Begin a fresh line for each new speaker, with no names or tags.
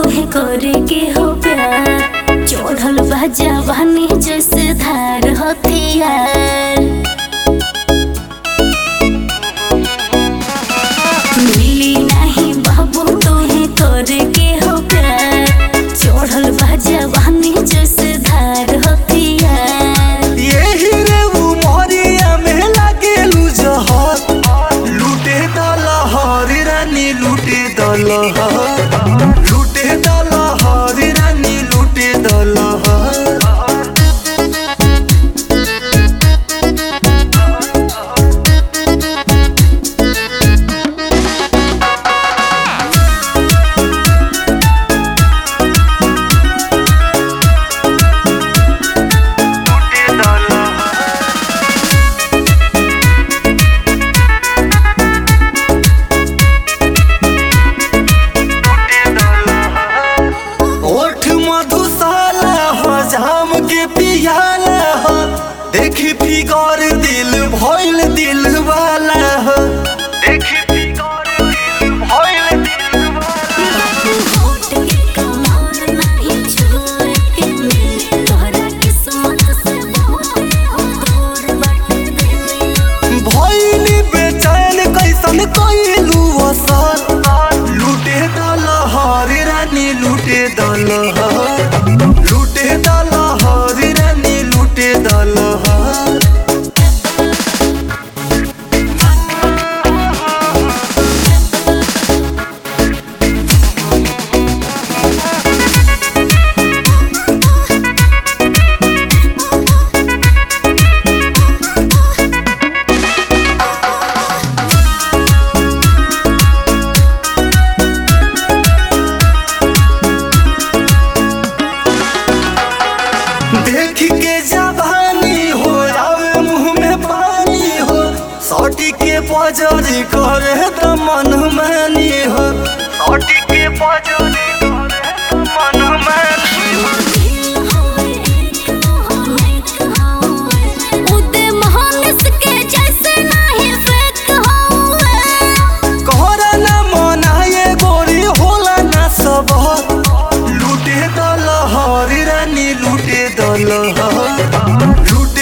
तोहे करे के हो प्यार चढ़ल बा जवानी जैसे धार हथियार मिली नहीं बाबू तोहे करे के हो प्यार चढ़ल बा जवानी जैसे धार हथियार
यही रे उमरिया में लागेलू जहर लूटे दलहर रानी लूटे दलहर लूटे दलहर रानी लूटे दलहर ओठ मधुशाला हो जाम के पियाला हो देखी फिगर दिल भइल दिल वाला हो देखी फिगर दिल भइल दिल वाला
होठ के कमाल नहीं छुए के मिले तोहरा किस्मत से बहुत हो दूर बाटे दिल
भइली बेचैन कैसन कैलू असर लूटे दलहर रानी लूटे दलहर लूटे दलहर रानी लूटे दलहर देख के जवानी हो आवे मुंह में पानी हो सौटी के पजरी करे त मन मानी हो सौटी के पजरी करे त मन मानी हो
दिल होए एक होए एक होए उदे महानस के जैसे नहीं फेक होए
कहरा ना मनाए गोरी होला ना सब लूटे दलहर रानी लूटे दलहर लूटे